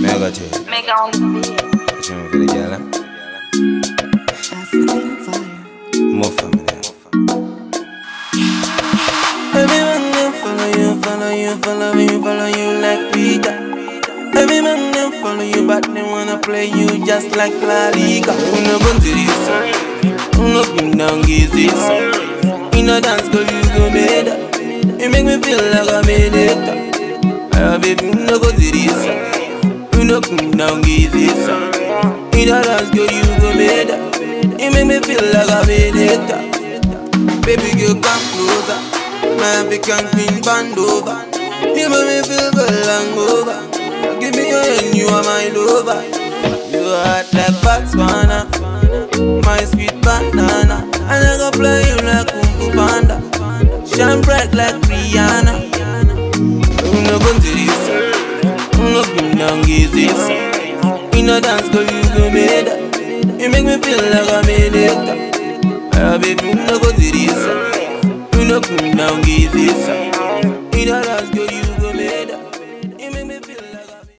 Mega J. Mega on the beat. What you want for the girl? eh? African fire. More family. Every man them follow you, follow you, follow you, follow you like Peter. Every man them follow you, but they wanna play you just like La Liga. We no go to this, we no bring down gizes. In a dance, girl, you go made up. You make me feel like I made it. Uh, baby, we no go to this, we no bring down gizes. In a dance, girl, you go made up. You make me feel like I made it. Baby girl, come closer. My African queen band over. You make me feel good and over. Give me your hand, you are my lover. You are hot like Botswana, my sweet banana. And I go play you like Kung Fu Panda. Shine bright like Rihanna. You no go to this, you no bring down gazes. In a dance, girl, you go made up. You make me feel like I made it. Ah, baby, no go to this. You no come down, gazes.